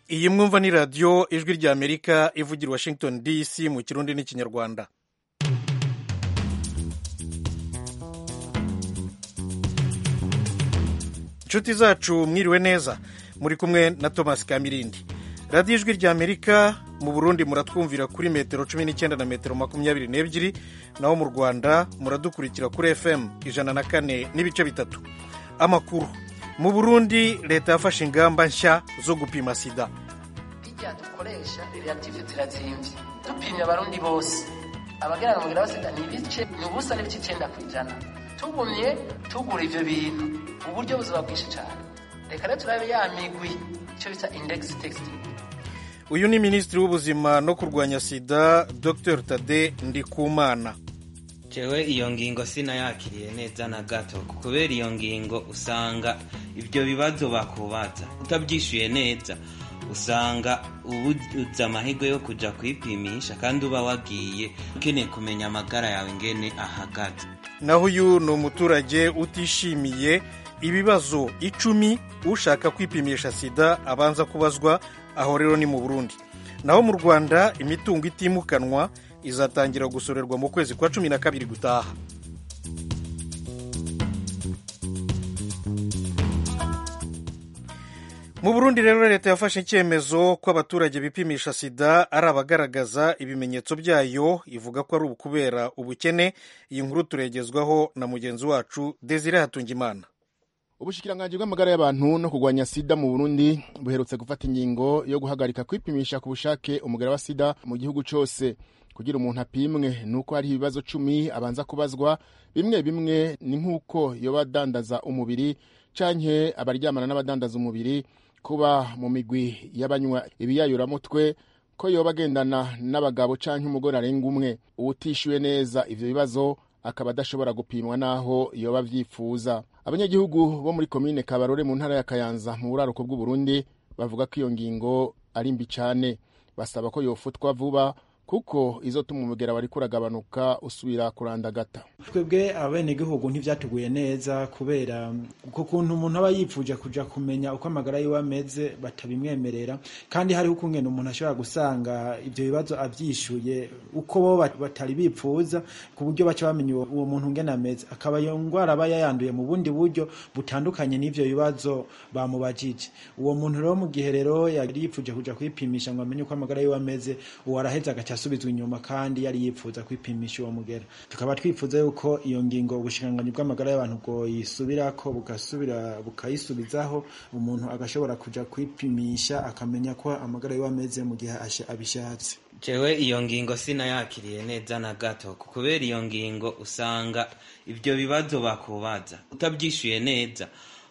iyi mwumva ni radiyo ijwi ry'amerika ivugira washington dc mu kirundi n'ikinyarwanda inshuti zacu mwiriwe neza muri kumwe na thomas kamirindi radiyo ijwi ry'amerika mu burundi muratwumvira kuri metero cumi n'icyenda na metero makumyabiri n'ebyiri naho mu rwanda muradukurikira kuri fm ijana na kane n'ibice bitatu amakuru mu burundi leta yafashe ingamba nshya zo gupima sida bijya dukoresha reactive zirazimvye dupimye abarundi bose abagerana umugera wa sida ni ibice ni ubusa n'ibice icyenda ku ijana tugumye tugura ivyo bintu uburyo buzoba bwinshi cane reka rero turabe ya migwi icyo bita index texting uyu ni minisitiri w'ubuzima no kurwanya sida dr tade ndikumana jewe iyo ngingo sinayakiriye neza na gato kubera iyo ngingo usanga ibyo bibazo bakubaza utabyishyuye neza usanga ubuze amahirwe yo kujya kwipimisha kandi uba wagiye ukeneye kumenya amagara yawe ingene ahagaze naho uyu ni umuturage utishimiye ibibazo icumi ushaka kwipimisha sida abanza kubazwa aho rero ni mu burundi naho mu rwanda imitungo itimukanwa izatangira gusorerwa mu kwezi kwa cumi na kabiri gutaha mu burundi rero leta yafashe icyemezo ko abaturage bipimisha sida ari abagaragaza ibimenyetso byayo ivuga ko ari ukubera ubukene iyi nkuru turegezwaho na mugenzi wacu desire hatungimana ubushikiranganji bw'amagara y'abantu no kurwanya sida mu burundi buherutse gufata ingingo yo guhagarika kwipimisha ku bushake umugara wa sida mu gihugu cyose kugira umuntu apimwe ni uko hariho ibibazo cumi abanza kubazwa bimwe bimwe ni nk'uko yoba adandaza umubiri canke abaryamana n'abadandaza umubiri kuba mu migwi y'abanywa ibiyayuramutwe ko yoba agendana n'abagabo canke umugore arenga umwe uwutishyuwe neza ivyo bibazo akaba adashobora gupimwa n'aho yoba avyifuza abanyagihugu bo muri komine kabarore mu ntara ya kayanza mu buraruko bw'uburundi bavuga ko iyo ngingo ari mbi cane basaba ko yofutwa vuba kuko izotuma umugera wariko uragabanuka usubira kurandagata twebwe abenegihugu ntivyatuguye neza kubera ku kuntu umuntu aba yipfuje kuja kumenya uko amagara yiwe ameze batabimwemerera kandi hariho ukungene umuntu ashobora gusanga ivyo bibazo avyishuye uko bo batari bipfuza ku buryo baca bamenya uwo muntu ngene ameze akaba iyo ngwara aba yayanduye mu bundi buryo butandukanye n'ivyo bibazo bamubajije uwo muntu rero mu gihe rero yari yipfuje kuja kwipimisha ngo amenye uko amagara yiwe ameze uwo araheza agaca asubizwa inyuma kandi yari yipfuza kwipimisha uwo mugera tukaba twifuza yuko iyo ngingo ubushikiranganyi bw'amagara y'abantu bwoyisubirako bugasubira bukayisubizaho umuntu agashobora kuja kwipimisha akamenya ko amagara yiwe ameze mu gihe abishatse jewe iyo ngingo sinayakiriye neza na gato kubera iyo ngingo usanga ibyo bibazo bakubaza utabyishyuye neza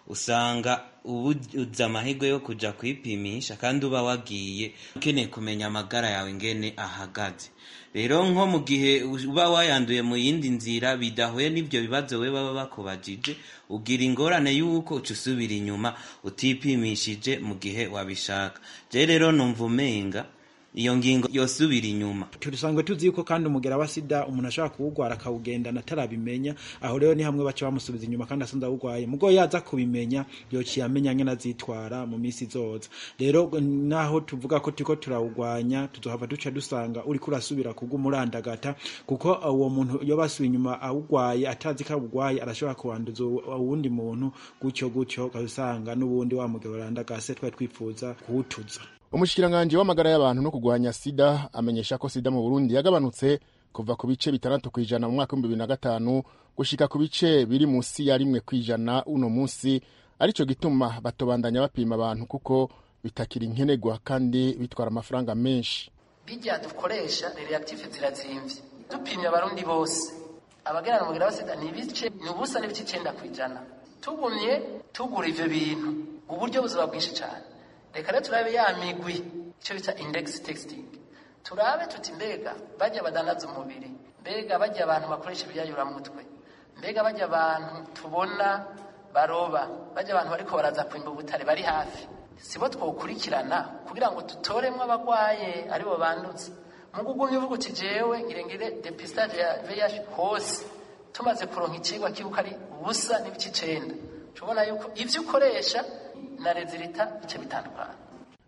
usanga ubuze amahirwe yo kujya kwipimisha kandi uba wagiye ukeneye kumenya amagara yawe ingene ahagaze rero nko mu gihe uba wayanduye mu yindi nzira bidahuye n'ibyo bibazo we baba bakubajije ugira ingorane y'uko uca usubira inyuma utipimishije mu gihe wabishaka je rero numva umenga iyo ngingo yosubira inyuma tusanzwe tuzi yuko kandi umugera wa sida umuntu ashobora kuwugwara akawugendana atarabimenya aho rero ni hamwe baca bamusubiza inyuma kandi asanze awugwaye mugo yaza kubimenya yociye amenya ngene azitwara mu minsi izoza rero naho tuvuga ko turiko turawugwanya tuzohava duca dusanga uriko urasubira kugumurandagata kuko uwo muntu iyo basubiye inyuma awugwaye atazi ko awugwaye arashobora kuwanduza uwundi muntu gutyo gutyo ukasanga n'ubundi wa mugero urandagase twari twifuza kuwutuza umushikiranganji w'amagara y'abantu no kurwanya sida amenyesha ko sida mu burundi yagabanutse kuva ku bice bitandatu ku ijana mu mwaka w'ibihumbi bibiri na gatanu gushika ku bice biri munsi ya rimwe ku ijana uno munsi arico gituma batobandanya bapima abantu kuko bitakiri nkenerwa kandi bitwara amafaranga menshi bijya dukoresha reactive zirazimvye dupimye abarundi bose abagerana umugera wa sida ni ibice ni ubusa n'ibice icyenda ku ijana tugumye tugura ivyo bintu uburyo buzoba bwinshi cane reka rero turabe ya migwi icyo bita index texting turabe tuti mbega bajya badandaza umubiri mbega bajya abantu bakoresha ibyayuramutwe mbega bajya abantu tubona baroba bajya abantu bariko baraza kwimba ubutare bari hafi sibo twokurikirana kugira ngo dutoremwo abagwaye aribo bandutse mu kugumya uvuga uti jewe ngirengire depistage ya VIH hose tumaze kuronka icigwa kibuka ari ubusa n'ibice icenda tubona yuko ivyo ukoresha na rezilita bice bitandukana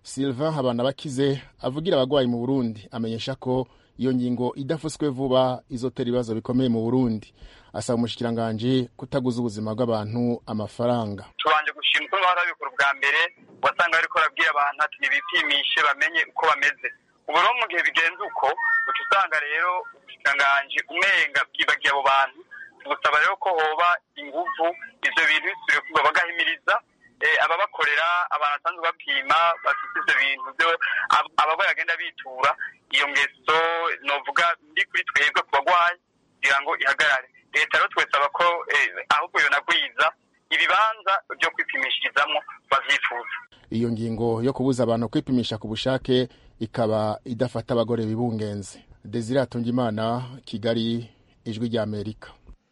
sylvain habanabakize avugira abagwayi mu burundi amenyesha ko iyo ngingo idafuswe vuba izotera ibibazo bikomeye mu burundi asaba umushikiranganji kutaguza ubuzima bw'abantu amafaranga tubanje gushima uko bahora babikora ubwa mbere wasanga bariko barabwira abantu ati nibipimishe bamenye uko bameze ubu rero mu gihe bigenze uko uca usanga rero ubushikiranganji umenga bwibagiye abo bantu tugusaba rero ko hoba inguvu ivyo bintu bisubire kuba bagahimiriza ababakorera abantu basanzwe bapima bafite ivyo bintu vyo abarwayi bagenda bitura iyo ngeso novuga ndi kuri twebwe ku bagwayi kugira ngo ihagarare leta rero twesaba ko ahubwo yonagwiza ibibanza vyo kwipimishirizamwo bavyifuza iyo ngingo yo kubuza abantu kwipimisha ku bushake ikaba idafata abagore bibungenze desire atungimana kigali ijwi rya amerika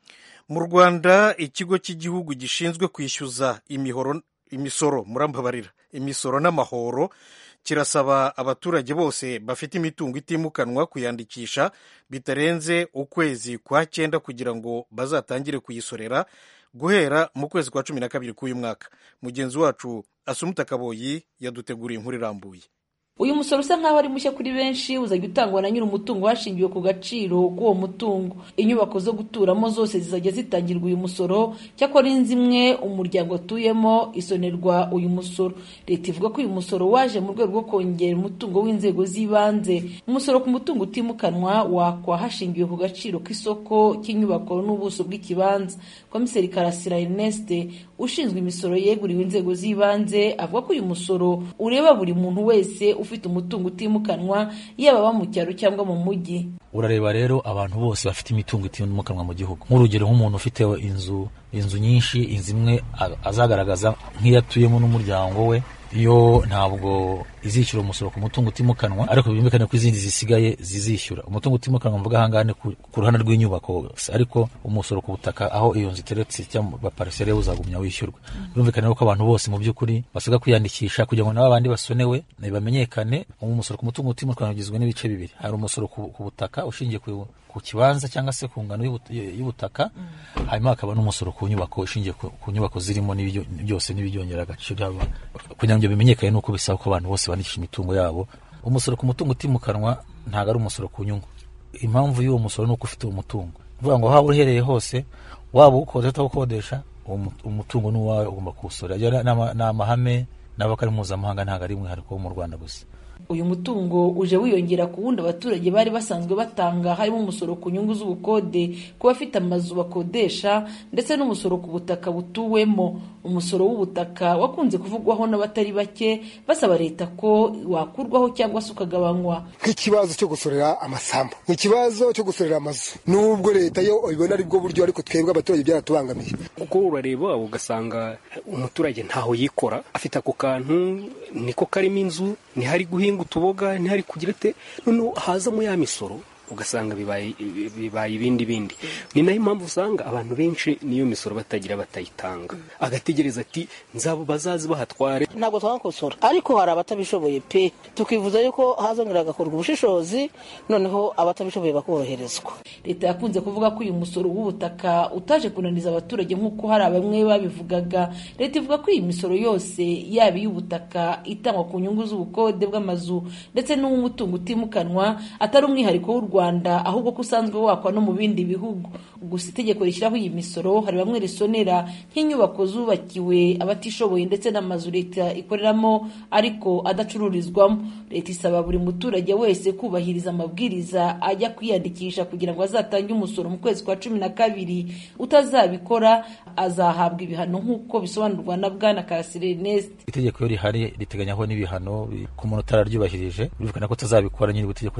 mu rwanda ikigo cy'igihugu gishinzwe kwishyuza imihoro imisoro murambabarira imisoro n'amahoro kirasaba abaturage bose bafite imitungo itimukanwa kuyandikisha bitarenze ukwezi kwa cyenda kugira ngo bazatangire kuyisorera guhera mu kwezi kwa cumi na kabiri k'uyu mwaka mugenzi wacu asumuta kaboyi yaduteguriye inkuru irambuye uyu musoro usa nk'aho ari mushya kuri benshi uzajya utangwa na nyiri umutungo hashingiwe ku gaciro k'uwo mutungo inyubako zo guturamo zose zizajya zitangirwa uyu musoro cyakora inzu imwe umuryango atuyemo isonerwa uyu musoro leta ivuga ko uyu musoro waje mu rwego rwo kongera umutungo w'inzego z'ibanze umusoro ku mutungo utimukanwa wakwa hashingiwe ku gaciro k'isoko cy'inyubako n'ubuso bw'ikibanza komiseri karasira erneste ushinzwe imisoro yeguriwe inzego z'ibanze avuga ko uyu musoro ureba buri muntu wese ufite umutungo utimukanwa yaba aba mu cyaro cyangwa mu mujyi urareba rero abantu bose bafite imitungo itimukanwa mu gihugu nk'urugero nk'umuntu ufite inzu inzu nyinshi inzu imwe azagaragaza nk'iyo atuyemo n'umuryango we yo ntabwo izishyura umusoro ku mutungo utimukanwa ariko byumvikane ko izindi zisigaye zizishyura umutungo utimukanwa mvuga ahangaha ni ku ruhande rw'inyubako ariko umusoro ku butaka aho iyo nzu iteretse cyangwa parisere uzagumya wishyurwa birumvikane ko abantu bose mu by'ukuri basabwa kwiyandikisha kugira ngo nabo abandi basonewe bamenyekane umusoro ku mutungo utimukanwa ugizwe n'ibice bibiri hari umusoro ku butaka ushingiye ku ku kibanza cyangwa se ku ngano y'ubutaka hanyuma hakaba n'umusoro ku nyubako ishingiye ku nyubako zirimo byose n'ibyongera agaciro kugira ngo bimenyekane nuko bisaba ko abantu bose bandikisha imitungo yabo umusoro ku mutungo utimukanwa ntabwo ari umusoro ku nyungu impamvu y'uwo musoro ni uko ufite umutungo uvuga ngo waba uherereye hose waba uwukodesha utawukodesha umutungo ni uwawe ugomba kuwusora ni amahame n'abo ari mpuzamahanga ntabwo ari umwihariko wo mu rwanda gusa uyu mutungo uje wiyongera ku wundi abaturage bari basanzwe batanga harimo umusoro ku nyungu z'ubukode ku bafite amazu bakodesha ndetse n'umusoro ku butaka butuwemo umusoro w'ubutaka wakunze kuvugwaho n'abatari bake basaba leta ko wakurwaho cyangwa se ukagabanywa nk'ikibazo cyo gusorera amasambu nk'ikibazo cyo gusorera amazu nubwo leta yo ibona ari bwo buryo ariko twebwe abaturage byaratubangamiye kuko urareba ugasanga umuturage ntaho yikora afite ako kantu niko karimo inzu ntihari guhinga utuboga ntihari kugira ate noneho hazamo ya misoro ugasanga bibaye bibaye ibindi bindi ni nayo impamvu usanga abantu benshi niyo misoro batagira batayitanga agategereza ati nzabo bazazi bahatware ntabwo twakosora ariko hari abatabishoboye pe tukivuza yuko hazongera hagakorwa ubushishozi noneho abatabishoboye bakoroherezwa leta yakunze kuvuga ko uyu musoro w'ubutaka utaje kunaniza abaturage nk'uko hari bamwe babivugaga leta ivuga ko iyi misoro yose yaba iy'ubutaka itangwa ku nyungu z'ubukode bw'amazu ndetse n'uw'umutungo utimukanwa atari umwihariko w'u rwanda ahubwo ko usanzwe wakwa no mu bindi bihugu gusa itegeko rishyiraho iyi misoro hari bamwe risonera nk'inyubako zubakiwe abatishoboye ndetse n'amazu leta ikoreramo ariko adacururizwamo leta isaba buri muturage wese kubahiriza amabwiriza ajya kwiyandikisha kugira ngo azatange umusoro mu kwezi kwa cumi na kabiri utazabikora azahabwa ibihano nk'uko bisobanurwa na bwana karasire ernest itegeko iyo rihari riteganyaho n'ibihano ku muntu utararyubahirije birumvikana ko utazabikora nyine itegeko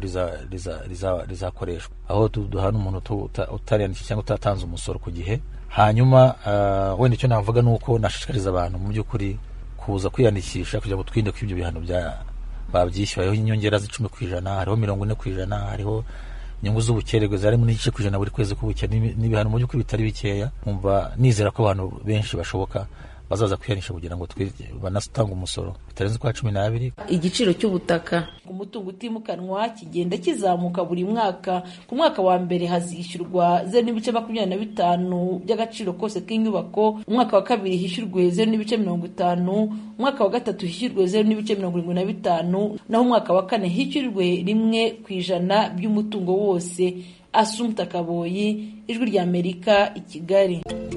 rizakoreshwa aho duhana umuntu utariyandikisha cyangwa utatanze umusoro ku gihe hanyuma wenda icyo navuga ni uko nashishikariza abantu mu by'ukuri kuza kwiyandikisha kugira ngo twirinde ko ibyo bihano babyishyura hariho inyongera z'icumi ku ijana hariho mirongo ine ku ijana hariho inyungu z'ubukererwe zarimo n'igice ku ijana buri kwezi k'ubukene n'ibihano mu by'ukuri bitari bikeya nkumva nizera ko abantu benshi bashoboka bazaza kwihanisha kugira ngo banatanga umusoro bitarenze ukwa cumi n'abiri igiciro cy'ubutaka ku mutungo utimukanwa kigenda kizamuka buri mwaka ku mwaka wa mbere hazishyurwa zeru n'ibice makumyabiri na bitanu by'agaciro kose k'inyubako umwaka wa kabiri hishyurwe zeru n'ibice mirongo itanu umwaka wa gatatu hishyurwe zeru n'ibice mirongo irindwi na bitanu naho umwaka wa kane hishyurwe rimwe ku ijana by'umutungo wose asumta kaboyi ijwi ry'amerika i kigali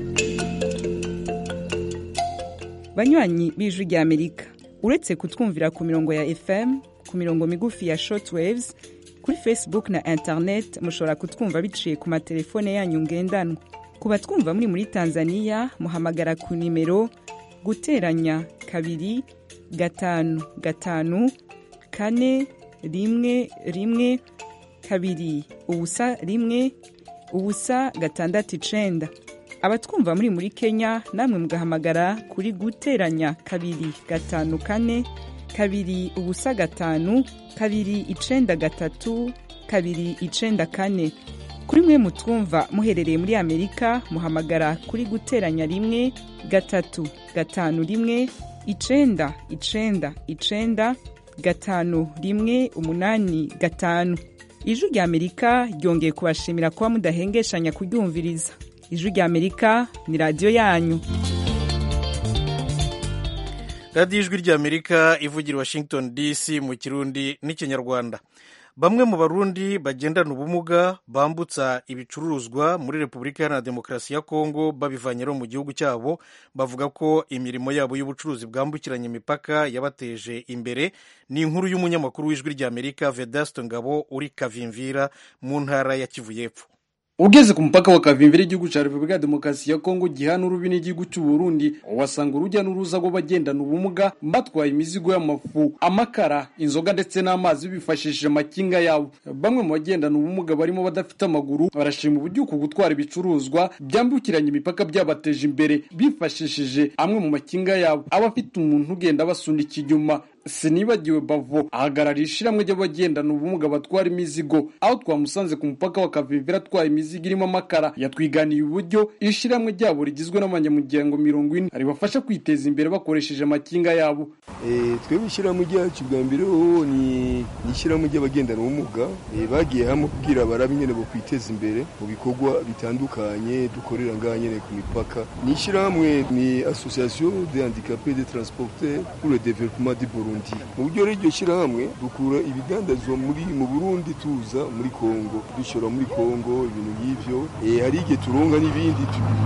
banywanyi b'ijwi ry'amerika uretse kutwumvira ku mirongo ya fm ku mirongo migufi ya shortwaves kuri facebook na internet mushobora kutwumva biciye ku matelefone yanyu ngendanwa ku batwumva muri muri tanzania muhamagara ku nimero guteranya kabiri gatanu gatanu kane rimwe rimwe kabiri ubusa rimwe ubusa gatandatu icenda abatwumva muri muri kenya namwe mugahamagara kuri guteranya kabiri gatanu kane kabiri ubusa gatanu kabiri icenda gatatu kabiri icenda kane kuri mwe mutwumva muherereye muri amerika muhamagara kuri guteranya rimwe gatatu gatanu rimwe icenda icenda icenda gatanu rimwe umunani gatanu ijwi rya amerika ryongeye kubashimira kuba mudahengeshanya kuryumviriza ijwi rya amerika ni radiyo yanyu radiyo ijwi rya amerika ivugira washington dc mu kirundi n'ikinyarwanda bamwe mu barundi bagendana ubumuga bambutsa ibicuruzwa muri repubulika iharanira demokarasi ya kongo babivanye no mu gihugu cyabo bavuga ko imirimo yabo y'ubucuruzi bwambukiranya imipaka yabateje imbere ni inkuru y'umunyamakuru w'ijwi rya amerika vedasto ngabo uri kavimvira mu ntara ya kivu y'epfo ugeze ku mupaka wa kavimvira igihugu cya repubulika ya demokarasi ya kongo gihana urubi n'igihugu cy'u burundi wasanga urujya n'uruza rw'abagendana ubumuga batwaye imizigo y'amafu amakara inzoga ndetse n'amazi bifashishije amakinga yabo bamwe mu bagendana ubumuga barimo badafite amaguru barashima uburyo uku gutwara ibicuruzwa byambukiranya imipaka byabateje imbere bifashishije amwe mu makinga yabo abafite umuntu ugenda abasunika inyuma sinibagiwe bavo ahagarariye ishiramwe ry'abagendana ubumuga batwara imizigo aho twamusanze ku mupaka wa kavimvira atwaye imizigo irimo amakara yatwiganiye uburyo ishiramwe ryabo rigizwe n'abanyamuryango mirongo ine ribafasha kwiteza imbere bakoresheje amakinga yabo twebwe ishyirahamwe ryacu bwa mbere ni ishyirahamwe ry'abagendana ubumuga bagiye hamwe kubwira barabe nyine bo kwiteza imbere mu bikorwa bitandukanye dukorera ngaha nyine ku mipaka ni ishyirahamwe ni association de handicapé de transporteur pour le développement du Burundi mu buryo rero iryo shyirahamwe dukura ibidandazwa muri mu burundi tuza muri kongo dushora muri kongo ibintu nk'ivyo hari igihe turonga n'ibindi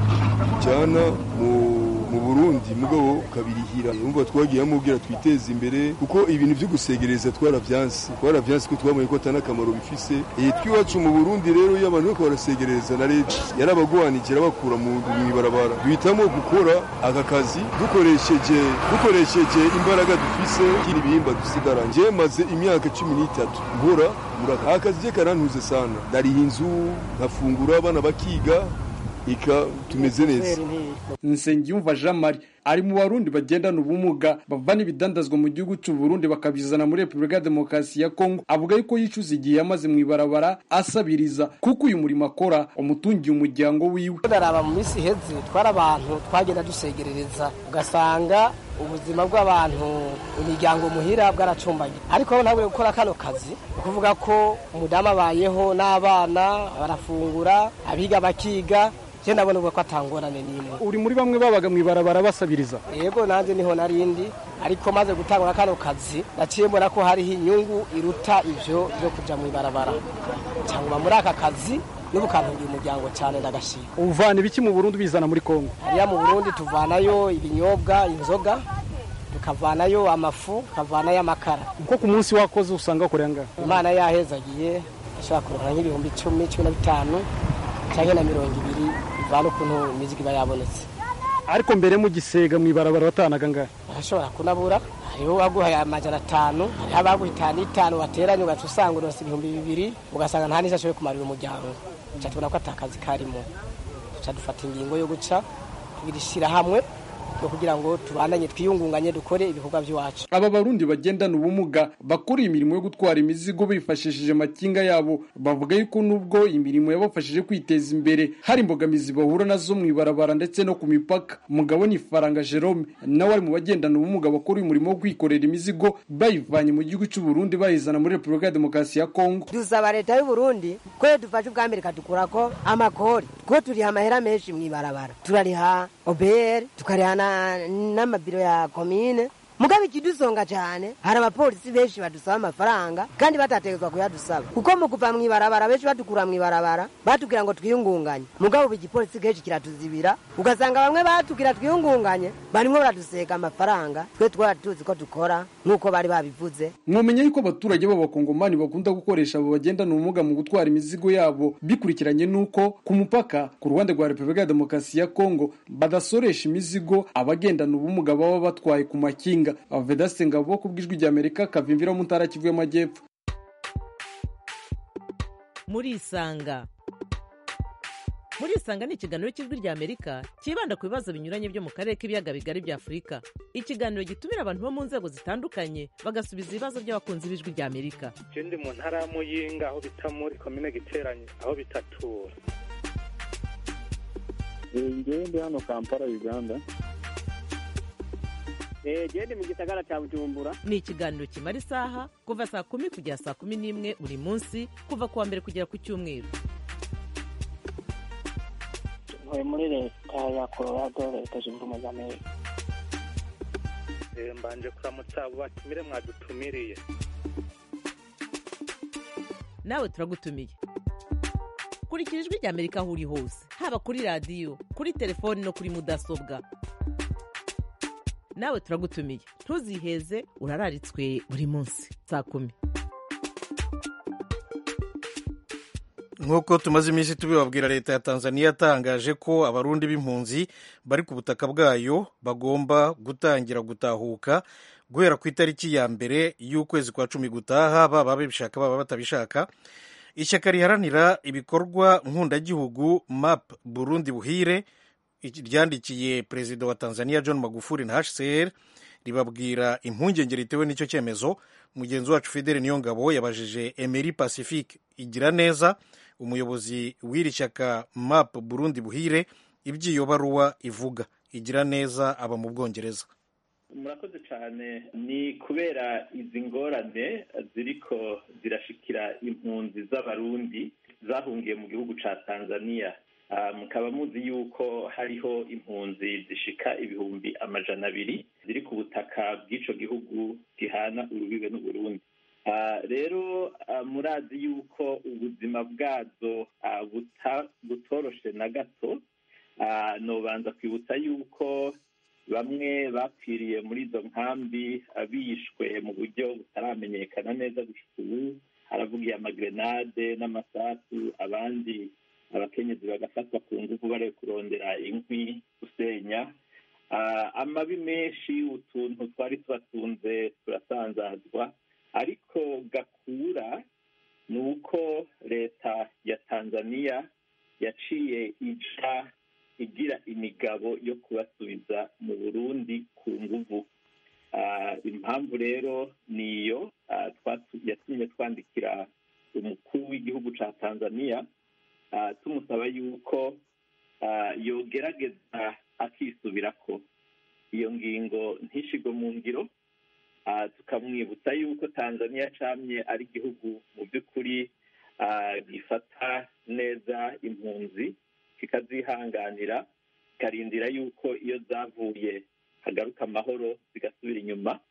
tujyana mu mu burundi mugabo ukabirihira umva twagiye amubwira twiteze imbere kuko ibintu byo gusegereza twaravyansi twaravyansi ko twabonye ko atana akamaro bifise eh twiwacu mu burundi rero iyo abantu bariko barasegereza na leta yarabagwanikira bakura mu ibarabara duhitamo gukora aka kazi dukoresheje dukoresheje imbaraga dufise kiri ibihimba dusigara nje maze imyaka cumi n'itatu nkora muri aka kazi je karantuze sana ndariha inzu nkafungura abana bakiga ika tumeze neza nsengiyumva jean marie ari mu barundi bagendana ubumuga bavana ibidandazwa mu gihugu cy'u Burundi bakabizana muri repubulika ya demokarasi ya kongo avuga yuko yicuza igihe yamaze mu ibarabara asabiriza kuko uyu murimo akora umutungiye umuryango wiwe ndaraba mu minsi iheze twari abantu twagenda dusegerereza ugasanga ubuzima bw'abantu imiryango muhira bwaracumbanye ariko ntabwo gukora kano kazi ukuvuga ko umudamu abayeho n'abana barafungura abiga bakiga je ndabona ubwo ko atangorane n'imwe uri muri bamwe babaga mu ibarabara basabiriza yego nanjye niho narindi ariko maze gutangura kano kazi naciye mbona ko hariho inyungu iruta ivyo byo kuja mu ibarabara cyangwa muri aka kazi n'ubu kantungiye umuryango cyane ndagashima uvana ibiki mu Burundi bizana muri Kongo hariya mu Burundi tuvanayo ibinyobwa inzoga tukavanayo amafu tukavanayo amakara uko ku munsi wakoze usanga ukorera ngaha imana yahezagiye ashobora kuronka nk'ibihumbi icumi cumi na bitanu cyangwa na mirongo ibiri bivana ukuntu imizigo iba yabonetse ariko mbere mu gisega mu ibarabara watanaga ngahe urashobora kunabura hariho uwaguhaye amajana atanu hariho abaguha itanu itanu wateranye ugaca usanga uronse ibihumbi bibiri ugasanga nta n'icyo ashoboye kumarira umuryango duca tubona ko atakazi karimo duca dufata ingingo yo guca tugira ishyirahamwe no kugira ngo tubandanye twiyungunganye dukore ibikorwa by'iwacu aba barundi bagendana ubumuga bakora imirimo yo gutwara imizigo bifashishije amakinga yabo bavuga yuko nubwo imirimo yabafashije kwiteza imbere hari imbogamizi bahura nazo mu ibarabara ndetse no ku mipaka umugabo ni faranga jerome nawe ari mu bagendana ubumuga bakora umurimo wo kwikorera imizigo bayivanye mu gihugu cy'u Burundi bayizana muri repubulika ya demokarasi ya kongo dusaba leta y'u Burundi ko iyo dufashe ubwa mbere ikadukurako amakori kuko turiha amahera menshi mu ibarabara turariha obr tukariha na- n'amabiro ya komine mugabe ikidusonga cyane hari abapolisi benshi badusaba amafaranga kandi batategetswa kuyadusaba kuko mu kuva mu ibarabara benshi badukura mu ibarabara batubwira ngo twiyungunganye mugabo ubu igipolisi kenshi kiratuzibira ugasanga bamwe batubwira twiyungunganye barimo baradusega amafaranga twe twari tuzi ko dukora nk'uko bari babivuze mwamenya yuko abaturage b'abakongomani bakunda gukoresha abo bagendana ubumuga mu gutwara imizigo yabo bikurikiranye n'uko ku mupaka ku ruhande rwa repubulika ya demokarasi ya kongo badasoresha imizigo abagendana ubumuga baba batwaye ku makinga avedaste ngabo ku bw'ijwi ry'amerika kavimvira mu ntara kivu y'amajyepfo murisanga murisanga ni ikiganiro cy'ijwi ry'amerika cyibanda ku bibazo binyuranye byo mu karere k'ibiyaga bigari bya afurika ikiganiro gitumira abantu bo mu nzego zitandukanye bagasubiza ibibazo by'abakunzi b'ijwi ry'amerika je ndi mu ntara ya muyinga aho bita muri komine giteranye aho bitatura ngewe ndi hano kampala uganda genda mu gisagara cya bujumbura ni ikiganiro kimara isaha kuva saa kumi kugera saa kumi n'imwe buri munsi kuva ku wa mbere kugera ku cyumweru ntuye muri leta ya colorado leta zunze ubumwe za amerika Eh, mbanje kuramutsa abo batumire mwadutumiriye nawe turagutumiye kurikira ijwi ry'amerika aho uri hose haba kuri radiyo kuri telefoni no kuri mudasobwa nawe turagutumiye ntuziheze urararitswe buri munsi saa kumi nk'uko tumaze iminsi tubibabwira leta ya tanzania yatangaje ko abarundi b'impunzi bari ku butaka bwayo bagomba gutangira gutahuka guhera ku itariki ya mbere y'ukwezi kwa cumi gutaha baba babishaka baba batabishaka ishyaka riharanira ibikorwa nkundagihugu map burundi buhire iki- ryandikiye perezida wa tanzania john magufuli na hcr ribabwira impungenge ritewe n'icyo cyemezo mugenzi wacu fidele niyongabo yabajije emery pacifique igira neza umuyobozi w'iri shyaka map burundi buhire iby'iyo baruwa ivuga igira neza aba mu bwongereza murakoze cyane ni kubera izi ngorane ziriko zirashikira impunzi z'abarundi zahungiye mu gihugu ca tanzania Ah, mukaba muzi yuko hariho impunzi zishika ibihumbi amajana abiri ziri ku butaka bw'ico gihugu gihana urubibe n'uburundi Ah, rero ah, murazi yuko ubuzima bwazo ah, buta- butoroshe na gato Ah, nobanza kwibutsa yuko bamwe bapfiriye muri izo nkambi ah, bishwe mu buryo butaramenyekana neza gushika ubu haravugiye amagrenade n'amasasu abandi abakenyezi bagafatwa ku nguvu bari kurondera inkwi gusenya Ah, amabi menshi utuntu twari tubatunze turasanzazwa ariko gakura ni uko leta ya tanzania yaciye ija igira imigabo yo kubasubiza mu burundi ku nguvu Ah, impamvu rero niyo ah, twatu- yatumye twandikira umukuru w'igihugu ca tanzania ah, tumusaba yuko ah, yogerageza akisubirako iyo ngingo ntishigwe mu ngiro Ah, tukamwibutsa yuko tanzania camye ari igihugu mu by'ukuri ah, gifata neza impunzi kikazihanganira kikarindira yuko iyo zavuye hagaruka amahoro zigasubira inyuma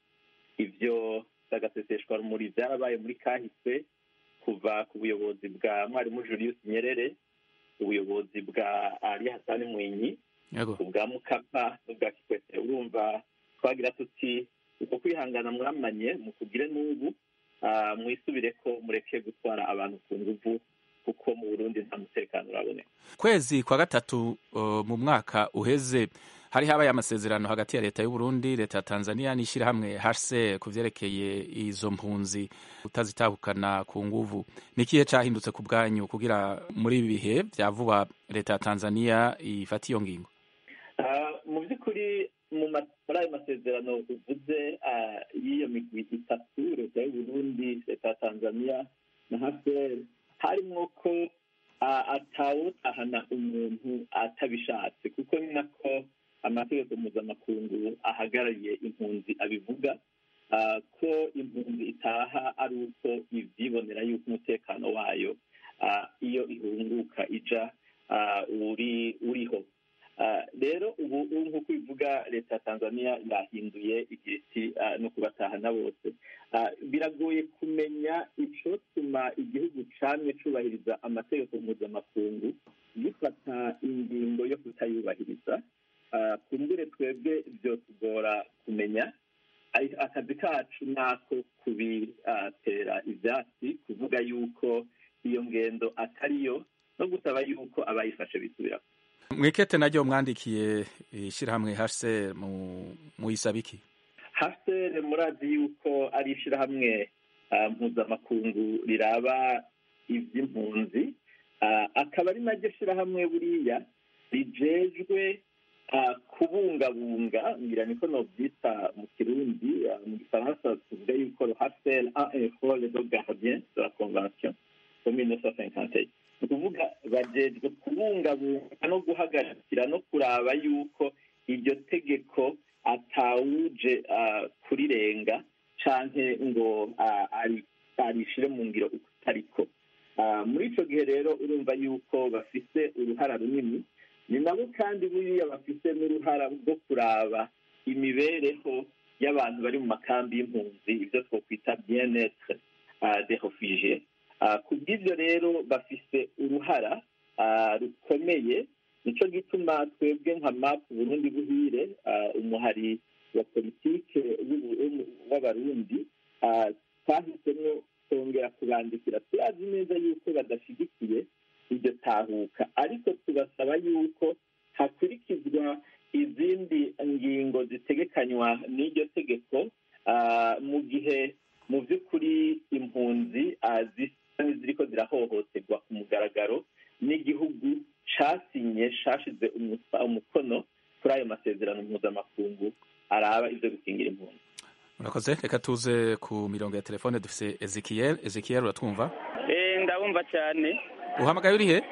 ibyo bagaseseshwa rumuri byarabaye muri kahise kuva ku buyobozi bwa mwarimu julius nyerere ubuyobozi bwa ali hasani mwinyi ubwa mukapa n'ubwa kikwete urumva twagira tuti uko kwihangana mwamanye mukugire n'ubu ah, mwisubire ko mureke gutwara abantu ku nguvu kuko mu burundi nta mutekano uraboneka kwezi kwa gatatu uh, mu mwaka uheze hari habaye amasezerano hagati ya leta y'u Burundi leta ya Tanzania n'ishyirahamwe HCR ku vyerekeye izo mpunzi utazitahukana ku nguvu ni ikihe cahindutse ku bwanyu kugira muri ibi bihe vya vuba leta ya Tanzania ifata iyo ngingo Ah, mu by'ukuri muri ayo masezerano uvuze y'iyo migwi itatu leta y'uburundi leta ya tanzania na haferi harimwo ko atawutahana umuntu atabishatse kuko ni nako amategeko mpuzamakungu ahagarariye impunzi abivuga ko impunzi itaha ari uko ibyibonera yuko umutekano wayo iyo ihunguka ija uriho rero ubu nk'uko bivuga leta ya tanzania yahinduye igiti no kubatahana bose biragoye kumenya icyotuma igihugu camye cubahiriza amategeko mpuzamakungu gifata ingingo yo kutayubahiriza kumbure twebwe byotugora kumenya akazi kacu nako kubitera ibyatsi kuvuga yuko iyo ngendo atariyo no gusaba yuko abayifashe bisubira mwikete naryo mwandikiye ishyirahamwe hase mu isabiki hase murazi yuko ari ishyirahamwe mpuzamakungu riraba iby'impunzi akaba ari naryo shyirahamwe buriya rijejwe kubungabunga ngira niko nobyita mu kirundi mu gifaransa tuvuga yuko hasel a info le gardien de la convention de 1951 ni ukuvuga bajejwe kubungabunga no guhagarikira no kuraba yuko iryo tegeko atawuje kurirenga canke ngo arishire mu ngiro uko utariko muri ico gihe rero urumva yuko bafise uruhara runini ni nabo kandi buriya bafise n'uruhara rwo kuraba imibereho y'abantu bari mu makambi y'impunzi ibyo twakwita bien-etre de refugie ku bw'ibyo rero bafise uruhara rukomeye nicyo gituma twebwe nka map burundi buhire umuhari wa politike w'abarundi twahisemo kongera kubandikira turazi neza yuko badashyigikiye iryo tahuka ariko tubasaba yuko hakurikizwa izindi ngingo zitegekanywa n'iryo tegeko mu gihe mu by'ukuri impunzi zisa n'iziriko zirahohoterwa ku mugaragaro n'igihugu casinye cashize umukono kuri ayo masezerano mpuzamakungu araba ibyo gukingira impunzi murakoze reka tuze ku mirongo ya telefone dufise ezekiel ezekiel uratwumva ndabumva cyane uhamagaye uri he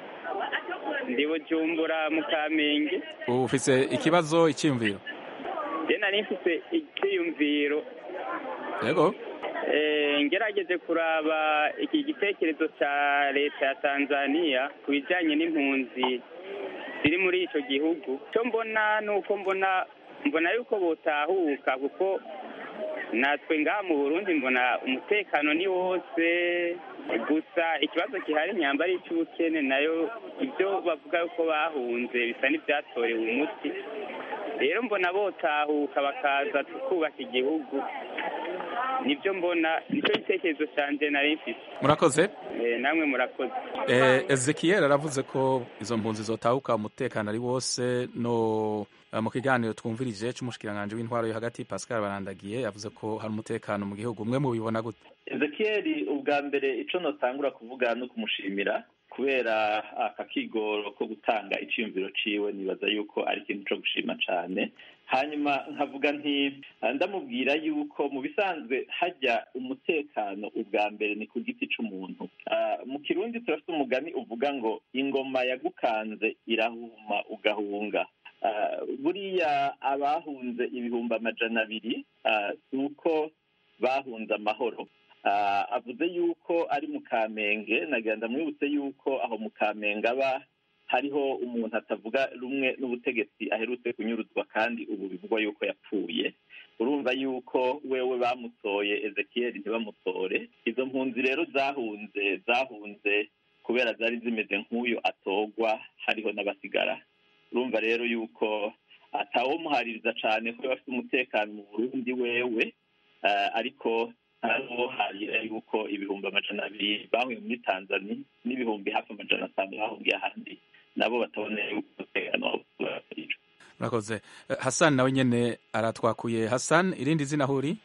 ndi bujumbura mu kamenge ufise ikibazo icyiyumviro je nari mfise icyiyumviro yego ngerageje kuraba iki gitekerezo cya leta ya tanzania ku bijyanye n'impunzi ziri muri icyo gihugu icyo mbona ni uko mbona mbona yuko botahuka kuko natwe ngaha mu burundi mbona umutekano ni wose gusa ikibazo gihari nyamba ari icy'ubukene nayo ibyo bavuga yuko bahunze bisa n'ibyatorewe umuti rero mbona botahuka bakaza tukubaka igihugu nibyo mbona nicyo gitekerezo cyanjye nari mfite murakoze namwe murakoze ezekiel aravuze ko izo mpunzi zotahuka umutekano ari wose no mu kiganiro twumvirije cy'umushikiranganji w'intwaro yo hagati pascal barandagiye yavuze ko hari umutekano mu gihugu umwe mubibona gute ezekiel ubwa mbere icyo notangura kuvuga no kumushimira kubera aka kigoro ko gutanga icyiyumviro ciwe nibaza yuko ari ikintu cyo gushima cyane hanyuma nkavuga nti ndamubwira yuko mu bisanzwe hajya umutekano ubwa mbere ni ku giti cy'umuntu mu kirundi turafite umugani uvuga ngo ingoma yagukanze irahuma ugahunga buriya abahunze ibihumbi amajana abiri si uko bahunze amahoro avuze yuko ari mu kamenge nagenda mwibutse yuko aho mu kamenge aba hariho umuntu atavuga rumwe n'ubutegetsi aherutse kunyuruzwa kandi ubu bivugwa yuko yapfuye urumva yuko wewe bamutoye ezekiel ntibamutore izo mpunzi rero zahunze zahunze kubera zari zimeze nk'uyu atogwa hariho n'abasigara urumva rero yuko atawomuhaririza cyane ko bafite umutekano mu burundi wewe ariko hariho harira yuko ibihumbi amajana abiri bahuye muri tanzania n'ibihumbi hafi amajana atanu bahungiye ahandi nabo batabona yuko umutekano wabo murakoze hassan nawe nyine aratwakuye hassan irindi zina aho uri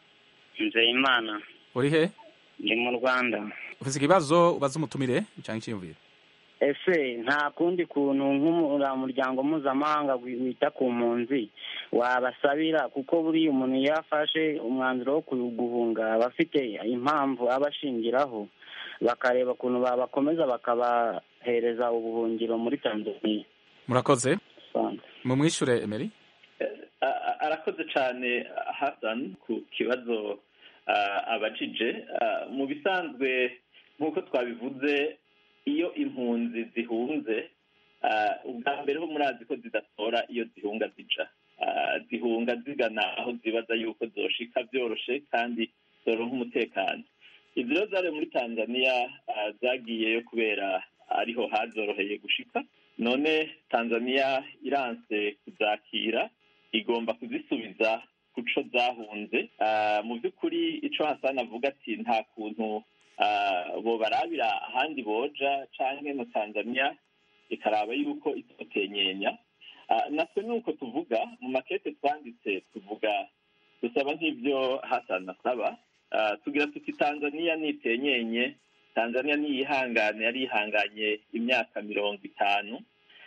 nzeyimana uri he ndi mu rwanda ufite ikibazo ubaza umutumire cyangwa icyiyumviro ese nta kundi kuntu nk'umuryango mpuzamahanga wita ku mpunzi wabasabira kuko buriya umuntu iyo afashe umwanzuro wo guhunga aba afite impamvu aba ashingiraho bakareba ukuntu babakomeza bakabahereza ubuhungiro muri tanzania murakoze mumwishure emeri arakoze cyane hasan ku kibazo abajije mu bisanzwe nk'uko twabivuze iyo impunzi zihunze ubwa mbere ho murazi ko zidatora iyo zihunga zija zihunga zigana aho zibaza yuko zoshika byoroshe kandi zoronka umutekano izi rero zari muri tanzania zagiyeyo kubera ariho hazoroheye gushika none tanzania iranse kuzakira igomba kuzisubiza ku co zahunze mu by'ukuri ico hasani avuga ati nta kuntu bobarabira ahandi boja canke na tanzania ikaraba yuko itotenyenya natwe nuko tuvuga mu makete twanditse tuvuga dusaba nk'ibyo hasani asaba tugira tuti tanzania nitenyenye tanzania niyihangane yari yihanganye imyaka mirongo itanu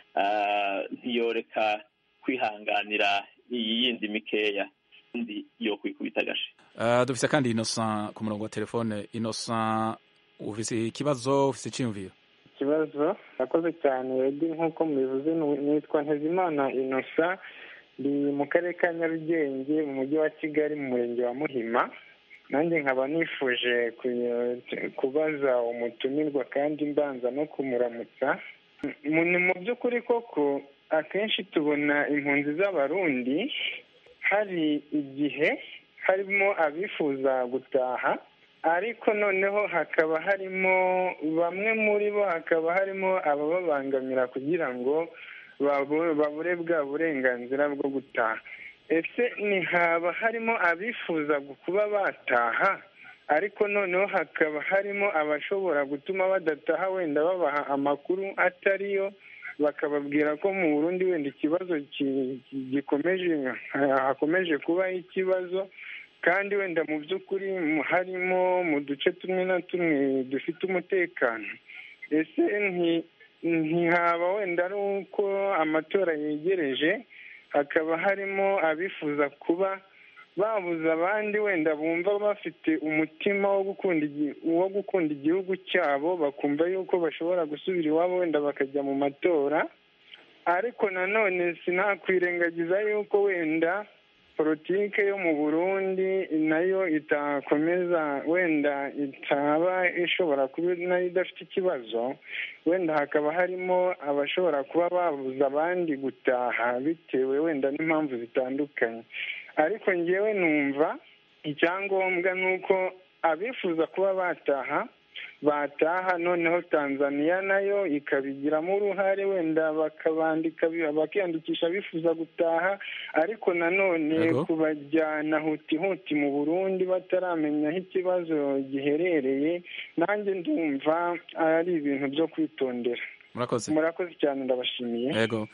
ntiyoreka kwihanganira iyi yindi mikeya undi yo kwikubita agashi dufise kandi innocent ku murongo wa telefone innocent ufise ikibazo ufise iciyumviro ikibazo akoze cyane redi nk'uko mubivuze nitwa ntezimana inosa ndi mu karere ka nyarugenge mu mujyi wa kigali mu murenge wa muhima nanjye nkaba nifuje kubaza umutumirwa kandi mbanza no kumuramutsa ni mu by'ukuri koko akenshi tubona impunzi z'abarundi hari igihe harimo abifuza gutaha ariko noneho hakaba harimo bamwe muri bo hakaba harimo abababangamira kugira ngo babure bwa burenganzira bwo gutaha ese ntihaba harimo abifuza kuba bataha ariko noneho hakaba harimo abashobora gutuma badataha wenda babaha amakuru atariyo bakababwira ko mu burundi wenda ikibazo gikomeje hakomeje kubaho ikibazo kandi wenda mu by'ukuri harimo mu duce tumwe na tumwe dufite umutekano ese ntihaba wenda ari uko amatora yegereje hakaba harimo abifuza kuba babuza abandi wenda bumva bafite umutima wo gukunda wo gukunda igihugu cyabo bakumva yuko bashobora gusubira iwabo wenda bakajya mu matora ariko nanone sinakwirengagiza yuko wenda politike yo mu burundi nayo itakomeza wenda itaba ishobora kuba nayo idafite ikibazo wenda hakaba harimo abashobora kuba babuza abandi gutaha bitewe wenda n'impamvu zitandukanye ariko ngewe numva icyangombwa ni uko abifuza kuba bataha bataha noneho tanzania nayo ikabigiramo uruhare wenda bakabandika bakiyandikisha bifuza gutaha ariko nanone kubajyana huti huti mu burundi bataramenya aho ikibazo giherereye nanjye ndumva ari ibintu byo kwitondera murakoze murakoze cyane ndabashimiye yego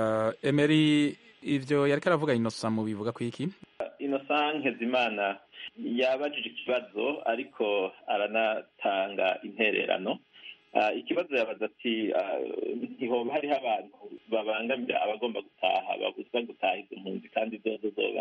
emeri ibyo yari karavuga inosa mu bivuga ku iki inosa nk'ezimana yabajije ikibazo ariko aranatanga intererano ikibazo yabaza ati ntihoba hariho abantu babangamira abagomba gutaha babuzwa gutaha izo mpunzi kandi zozo zoba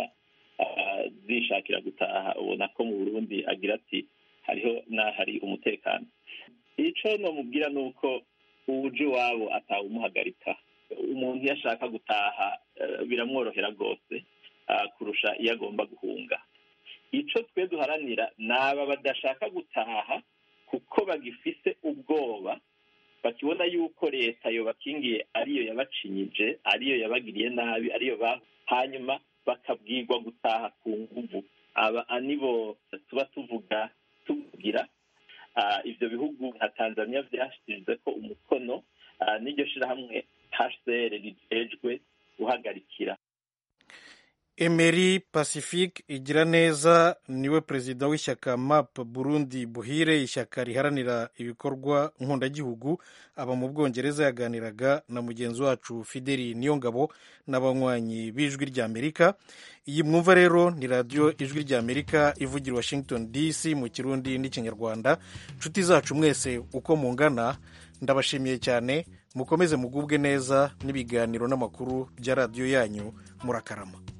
zishakira gutaha ubona ko mu burundi agira ati hariho n'ahari umutekano icyo nomubwira ni uko uwuje iwabo atawumuhagarika umuntu iyo ashaka gutaha biramworohera rwose kurusha iyo agomba guhunga icyo twe duharanira ni aba badashaka gutaha kuko bagifise ubwoba bakibona yuko leta yobakingiye ariyo yabacinyije ariyo yabagiriye nabi ariyo ba hanyuma bakabwirwa gutaha ku nguvu aba nibo tuba tuvuga tuvugira ibyo bihugu nka tanzania byashyize ko umukono n'iryo shyirahamwe hcr rijejwe guhagarikira Emery Pacifique igira neza niwe perezida w'ishyaka MAP Burundi Buhire ishyaka riharanira ibikorwa nkundagihugu aba mu Bwongereza yaganiraga na mugenzi wacu Fideli Niyongabo n'abanywanyi b'ijwi ry'Amerika iyi mwumva rero ni radiyo ijwi ry'Amerika ivugira Washington DC mu kirundi n'ikinyarwanda nshuti zacu mwese uko mungana ndabashimiye cyane mukomeze mugubwe neza n'ibiganiro n'amakuru bya radiyo yanyu murakarama